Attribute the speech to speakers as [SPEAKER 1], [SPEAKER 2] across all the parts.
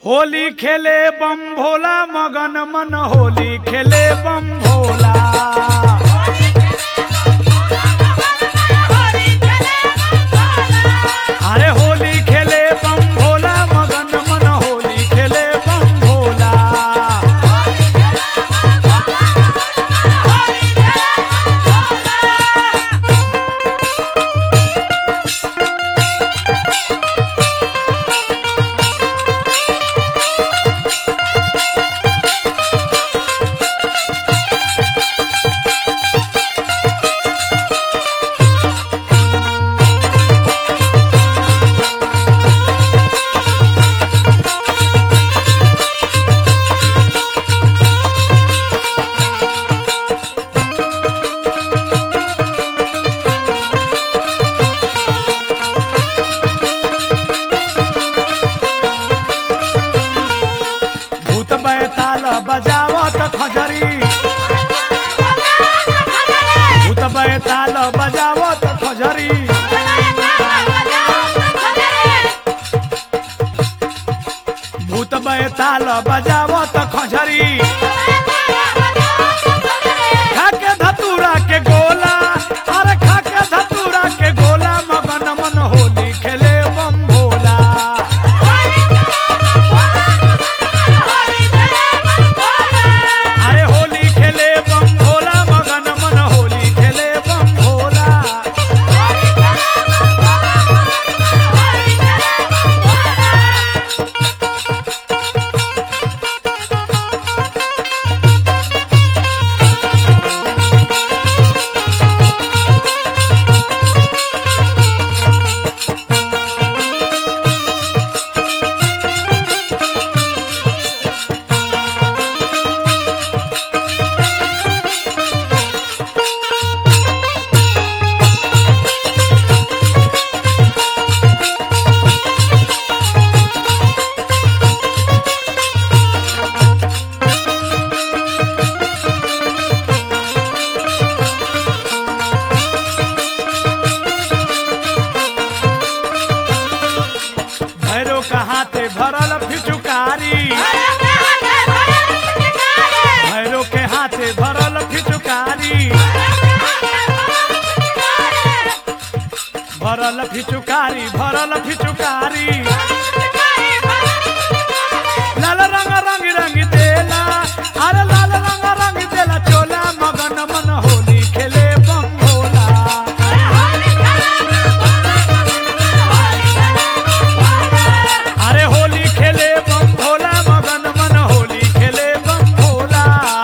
[SPEAKER 1] होली खेले बम भोला मगन मन होली खेले बम भोला अरे होली खेले बम भोला मगन मन होली खेले बम भोला भूत बैताल बजावत खजरी भूत बैताल बजावत खजरी भूत बैताल बजावत खजरी खाके धतूरा के गोला अरे खाके धतूरा के गोला मगन मन होली खेले बम भोला अरे होली खेले बम भोला मगन मन होली खेले बम भोला भैरो का हाथे भरल फिचुकारी भैरो के हाथे भरल फिचुकारी भरल फिचुकारी भरल फिचुकारी लाल रंग रंग रंग देला अरे लाल रंग रंग देला चोला मगन मन होली खेले बम भोला अरे होली खेले बम भोला मगन मन होली खेले बम भोला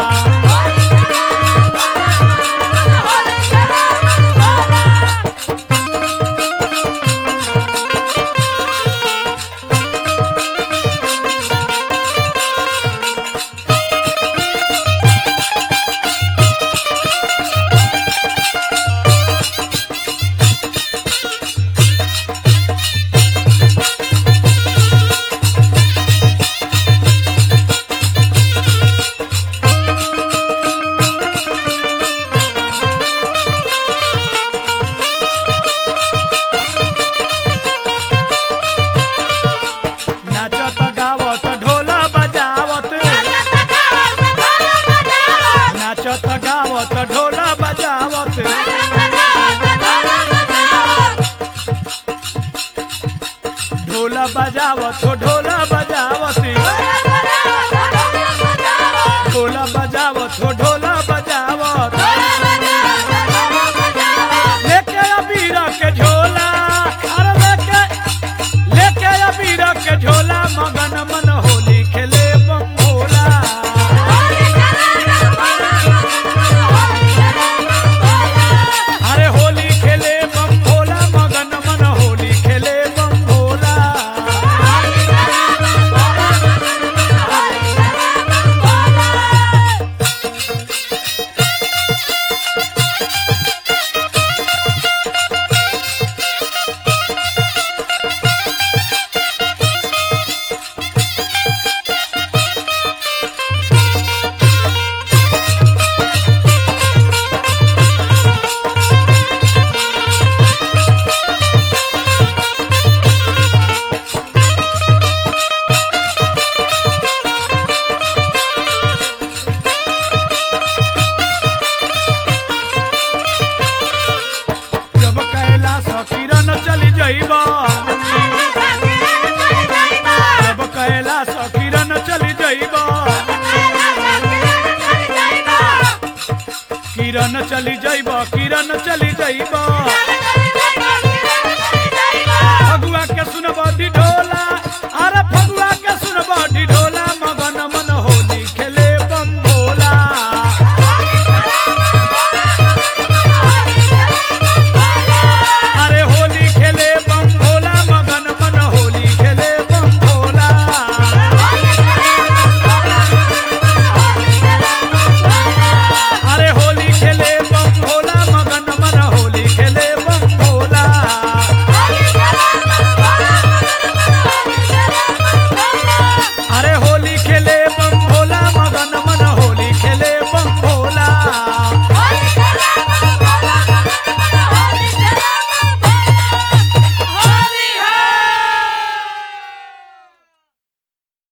[SPEAKER 1] नाचत गावत ढोला बजावत नाचत गावत ढोला बजावत ढोला बजावत हो ढोला बजावत ढोला बजावत हो ढोला बजावत लेके अबीर के झोला अरे लेके लेके अबीर के झोला मगन मन होली खेले बम भोला अरे होली खेले बम भोला मगन मन होली खेले बम भोला किरण चली जाइब किरण चली जाइब फगुआ के सुनब ढोला